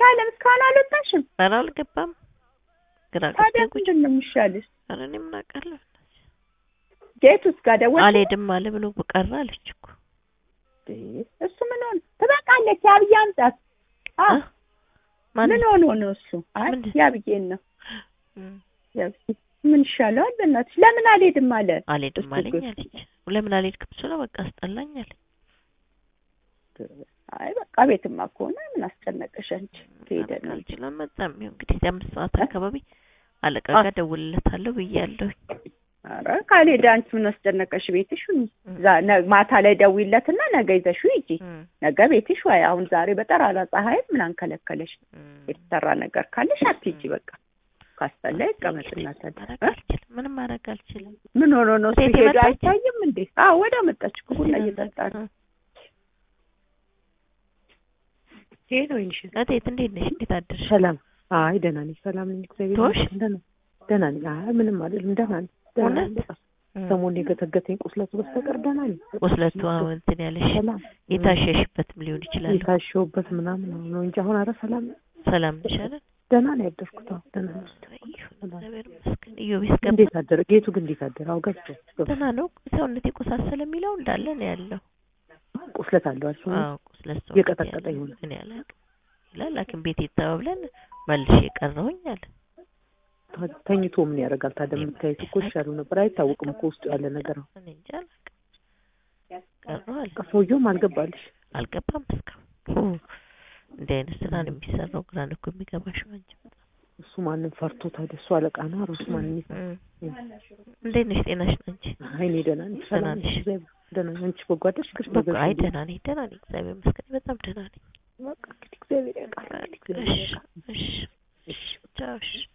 ሳለም እስካሁን አልወጣሽም? ኧረ አልገባም። ግራ ታዲያ ገብቶኝ ቁጭ ምንድን ነው የሚሻልሽ? ኧረ እኔ ምን አውቃለሁ። ጌቱስ ጋር ደወልሽ? አልሄድም አለ ብሎ ቀረ አለች እኮ እሱ ምን ሆነ? ትበቃለች። ያብዬ አምጣት። አ እ? ማን ምን ሆኖ ነው እሱ? አይ ምንድን? ያብዬን ነው እም፣ ያብዬ ምን ይሻለዋል? በእናትሽ ለምን አልሄድም አለ። አልሄድም እሱ አለኝ ግን- አለች። ለምን አልሄድክም ስለው በቃ አስጠላኝ አለኝ። አይ በቃ ቤትማ ከሆነ ምን አስጨነቀሽ አንቺ? ትሄደ ነው እንጂ። አልችልም መጣም ይሁን እንግዲህ አምስት ሰዓት አካባቢ አለቃ አ- ጋር ደውልለታለሁ ብያለሁኝ። ኧረ ካልሄደ አንቺ ምን አስጨነቀሽ? ቤትሽ ሁኚ። ዛ- ነ- ማታ ላይ ደውይለትና ነገ ይዘሽው ሂጂ። እም፣ ነገ ቤትሽ ወይ አሁን ዛሬ በጠራራ ፀሐይ ምን አንከለከለሽ? እም። የተሰራ ነገር ካለሽ አትሂጂ በቃ ካስጠላ ይቀመጥና ማድረግ ታዲያ እ? አልችልም። ምንም ማድረግ አልችልም። ምን ሆኖ ነው እሱ ሴት ሄዶ የመጣች? አይታይም እንዴ? አዎ ወደ መጣች እኮ ቡና እየጠጣ ነው። ይሄ ነው ይንሽ እቴት እንዴት ነሽ? እንዴት አደርሽ? ሰላም። አይ ደህና ነኝ፣ ሰላም ነኝ፣ እግዚአብሔር ቶሽ? ይመስገን። ደህና ደህና ነኝ። አይ ምንም አይደለም፣ ደህና ነኝ። ደህና ነኝ። እውነት? በቃ ሰሞኑን የገተገተኝ ቁስለቱ በስተቀር ደህና ነኝ። ቁስለቱ አሁን እንትን ያለሽ ሰላም የታሸሽበትም ሊሆን ይችላል። የታሸሁበት ምናምን ነው እንጂ አሁን አረ ሰላም ነኝ። ሰላም ነሽ አይደል? ደህና ነው ያደርኩት። አዎ ደህና ነኝ። ይሁን እግዚአብሔር ይመስገን። ኢዮቤስ ገባ እንዴት አደረ? ጌቱ ግን እንዴት አደረ? አዎ ገብቶ ገብቶ ደህና ነው። ሰውነት የቆሳሰለ የሚለው እንዳለ ነው ያለው። ቁስለት አለው አልሽ? አዎ ቁስለት ሰው እየቀጠቀጠ ይሆናል። እኔ አላውቅም ይላል። ሐኪም ቤት የተባብለን መልሼ የቀረሁኝ አለ። ታ- ተኝቶ ምን ያደርጋል ታዲያ? የምታየት እኮ ይሻለው ነበር። አይታወቅም እኮ ውስጡ ያለ ነገር ነው። እኔ እንጃ አላውቅም። ቀረሁ አለ። በቃ ሰውየውም አልገባልሽ። አልገባም እስካሁን። እንዲህ አይነት ስራ ነው የሚሰራው። ግራ ነው እኮ የሚገባሽ አንቺ። እሱ ማንም ፈርቶ ታዲያ? እሱ አለቃ ነው። ኧረ እሱ ማንም ይፈራ? እም። እንዴት ነሽ? ጤናሽ ነው አንቺ? አይ እኔ ደህና ነኝ፣ ሰላም ነኝ፣ ነሽ? እግዚአብሔር ደህና ነኝ። አንቺ በጎ አደርሽ? ግሽ በቃ ነገር አይ ደህና ነኝ፣ ደህና ነኝ። እግዚአብሔር ይመስገን በጣም ደህና ነኝ። በቃ እንግዲህ እግዚአብሔር ያውቃል። እንግዲህ እግዚአብሔር እሺ ያውቃል። እሺ እሺ ቻው እሺ